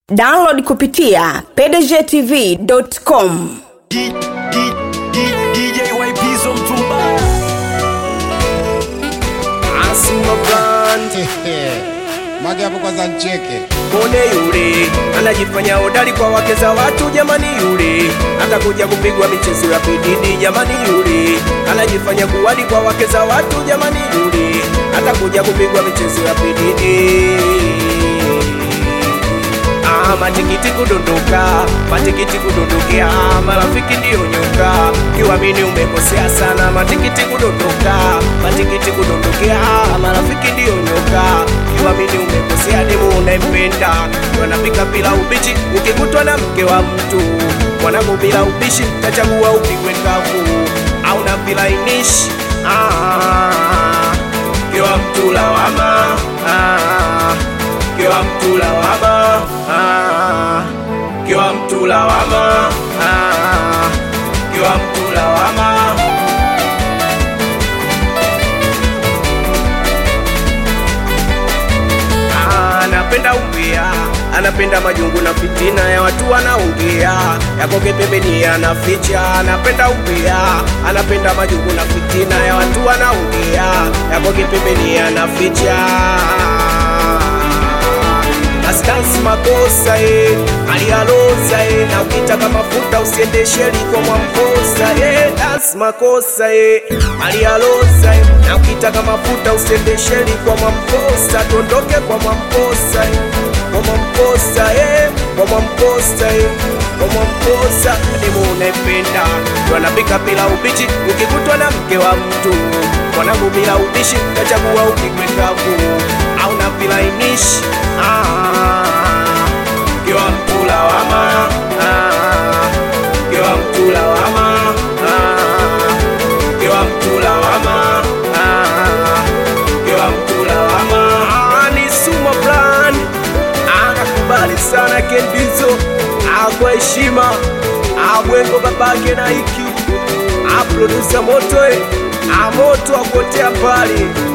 download kupitia pdgtv.com D- D- D- DJ Waipizo mtumba Asuma brand Mage hapo kwanza ncheke. Kone yule anajifanya hodari kwa wake za watu jamani, yule atakuja kupigwa michezo ya pididi jamani, yule anajifanya kuwadi kwa wake za watu jamani, yule atakuja kupigwa michezo ya pididi. Ah, matikiti kudondoka, matikiti kudondokea, marafiki ndiyo nyoka, kiwamini umekosea sana. Matikiti kudondoka, matikiti kudondokea, marafiki ndiyo nyoka, kiwamini umekosea. Demu unaempenda wanapika bila ubichi, ukikutwa na mke wa mtu mwanangu bila ubishi, tachagua upigwe kavu au na vilainishi ah, kiwa mtu lawama ah, kiwa mtu lawama ah, kiwa mtu lawama ah, kiwa mtu lawama Ah, anapenda umbea anapenda majungu na fitina ya watu wanaongea yakoke pembeni anaficha anapenda umbea anapenda majungu na fitina ya watu wanaongea yakoke pembeni anaficha Astansi makosa e, alialoza e, na ukitaka mafuta usiendeshe liko mwamposa e, dance makosa e, alialoza e, na ukitaka mafuta usiendeshe liko mwamposa, tondoke kwa mwamposa e, kwa mwamposa e, kwa mwamposa e, kwa mwamposa demu unaipenda ndo anapika bila ubichi, ukikutwa na mke wa mtu mwanangu bila ubishi, tachagua upigwe kavu au na vilainishi ah, kiwa mtu lawama ah, kiwa mtu lawama ah, kiwa mtu lawama ah, kiwa mtu lawama ah, ni Suma Plan anakubali sana Kendizo ah, kwa heshima ah, Bwengo babake na hiki ah, producer Moto eh, ah, Moto akotea mbali